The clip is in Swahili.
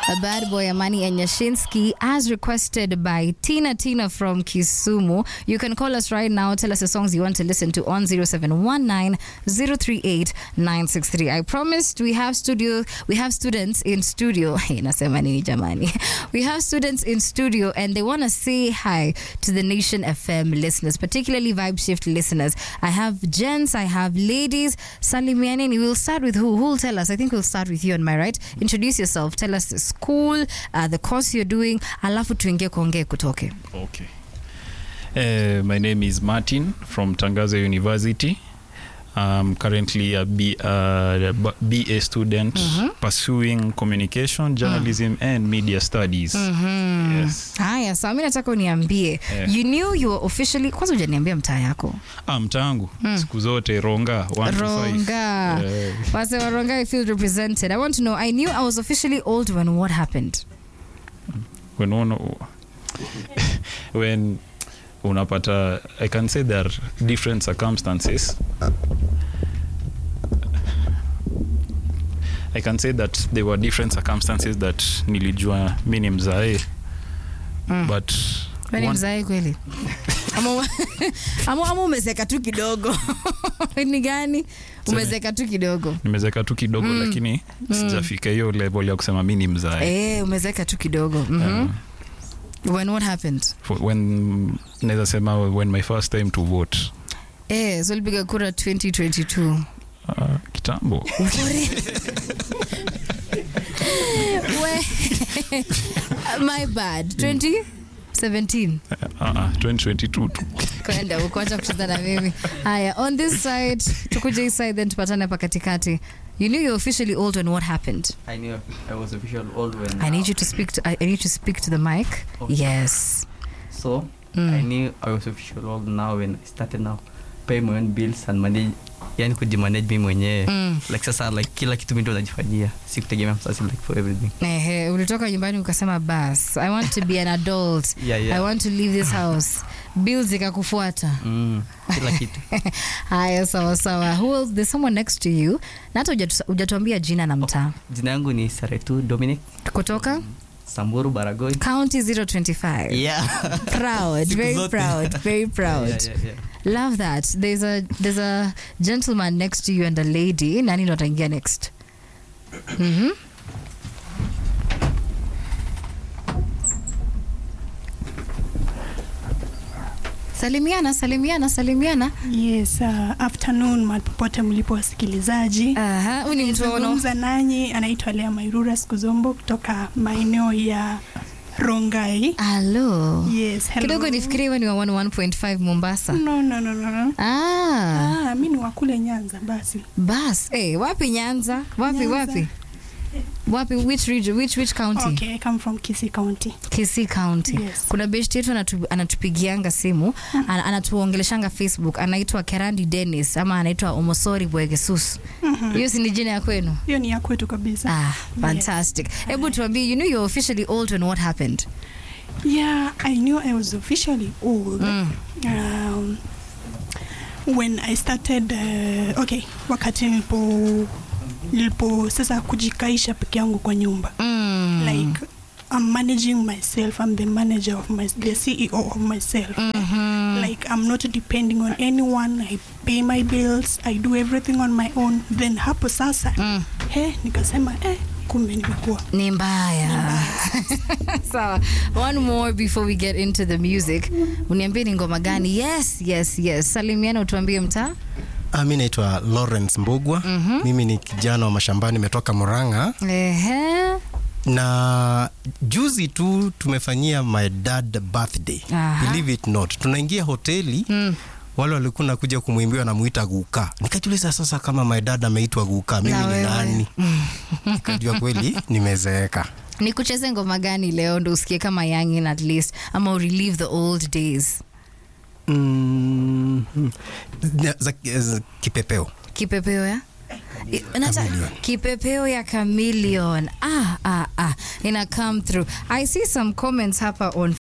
A bad boy Amani and Yashinsky, as requested by Tina Tina from Kisumu. You can call us right now. Tell us the songs you want to listen to on 0719 038 963. I promised we have studio, we have students in studio. Hey, nasema nini jamani? We have students in studio and they want to say hi to the Nation FM listeners, particularly Vibe Shift listeners. I have gents, I have ladies. Salimianeni, we'll start with who? Who will tell us? I think we'll start with you on my right. Introduce yourself. Tell us the school, uh, the course you're doing, alafu tuingie kuongee kutoke. Okay. Uh, my name is Martin from Tangazo University. I'm currently a B, uh, B- BA student pursuing communication, journalism, and media studies. Yes. Haya, sawa, mi nataka uniambie Yeah. you knew you were officially, kwanza hujaniambia mtaa yako Ah, mtangu siku zote ronga one to five. Ronga. Eh, Wase wa Ronga, I feel represented. I want to know, I knew I was officially old when what happened? when one, when unapata i can say there are different circumstances i can say that there were different circumstances that nilijua mi ni mzae but Wewe ni one- mzae kweli? Ama- ama ama umezeka tu kidogo ni gani umezeka tu kidogo nimezeka tu kidogo lakini sijafika hiyo level ya kusema mi ni mzae eh, umezeka tu kidogo Mhm. when what happened For- when naweza sema when my first time to vote eh, so ulipiga kura 2022 uh, kitambo We- my bad 2017 uh, uh, 2022 tu kwenda ukuacha kucheza na mimi haya on this side tukuja hii side then tupatane hapa katikati you knew you're officially old when what happened I knew I was official old when. i need you to speak to, I, I need to speak to the mic Okay. yes So Mm. I knew I was official old now when I started now pay my own bills and manage, yani kujimanage mimi mwenyewe Mm. like sasa like kila kitu mimi ndo najifanyia, si kutegemea msasi like for everything. Ehe, ulitoka nyumbani ukasema bas i want to be an adult Yeah, yeah. i want to leave this house bills ikakufuata Mm, kila kitu. haya sawa sawa who else? there's someone next to you na hata hujatu- hujatuambia jina na mtaa Jina yangu ni Saretu Dominic kutoka Samburu Baragoi. county 025 Yeah. proud Siku very zote. proud very proud Yeah, yeah, yeah. love that there's a there's a gentleman next to you and a lady nani ndo ataingia next mm-hmm. salimiana salimiana salimiana Yes, uh, afternoon mahali popote mlipo wasikilizaji. Aha, huyu ni mtu wa ono- Zungumza nanyi anaitwa Lea Mairura Skuzombo kutoka maeneo ya Rongai. Alo. Yes, hello. kidogo nifikirie wewe ni wa 101.5 mombasa No, no, no, no, no. ah, Ah, mi ni wa kule Nyanza basi. bas hey, wapi nyanza wapi Nyanza. wapi wapi which region which which county Okay, I come from Kisii County. Kisii County. Yes. Kuna best yetu anatu, anatupigianga simu ana, anatuongeleshanga Facebook anaitwa Kerandi Dennis ama anaitwa Omosori Bwegesus. Hiyo si ni jina ya kwenu? Hiyo ni ya kwetu kabisa. Ah, fantastic. Hebu tuambie, you knew you're officially old when what happened? Yeah, I knew I was officially old. Um, when I started uh, okay, wakati nilipo nilipo sasa kujikaisha peke yangu kwa nyumba. Mm. like I'm managing myself. I'm the manager of my, the CEO of myself. Like I'm not depending on anyone. I pay my bills. I do everything on my own. Then hapo sasa, Mm. he nikasema eh, kumbe nimekuwa Ni mbaya. Sawa. One more before we get into the music. Uniambie ni ngoma gani? Yes, yes, yes. Salimiana utuambie mtaa. Ah, mi naitwa Lawrence Mbugwa. Mimi ni kijana wa mashambani, nimetoka Murang'a Ehe. na juzi tu tumefanyia my dad birthday. Aha. Believe it not, tunaingia hoteli Mm. wale walikuwa nakuja kumwimbia wanamuita Guka. Nikajiuliza sasa, kama my dad ameitwa Guka, mimi Na ni wewe? nani? Nikajua kweli nimezeeka. nikucheze ngoma gani leo ndo usikie kama young in at least ama urelieve the old days Mm, za, za, za, kipepeo kipepeo ya I- nata- Chameleon. kipepeo ya chameleon ah, ah, ah. ina come through i see some comments hapa on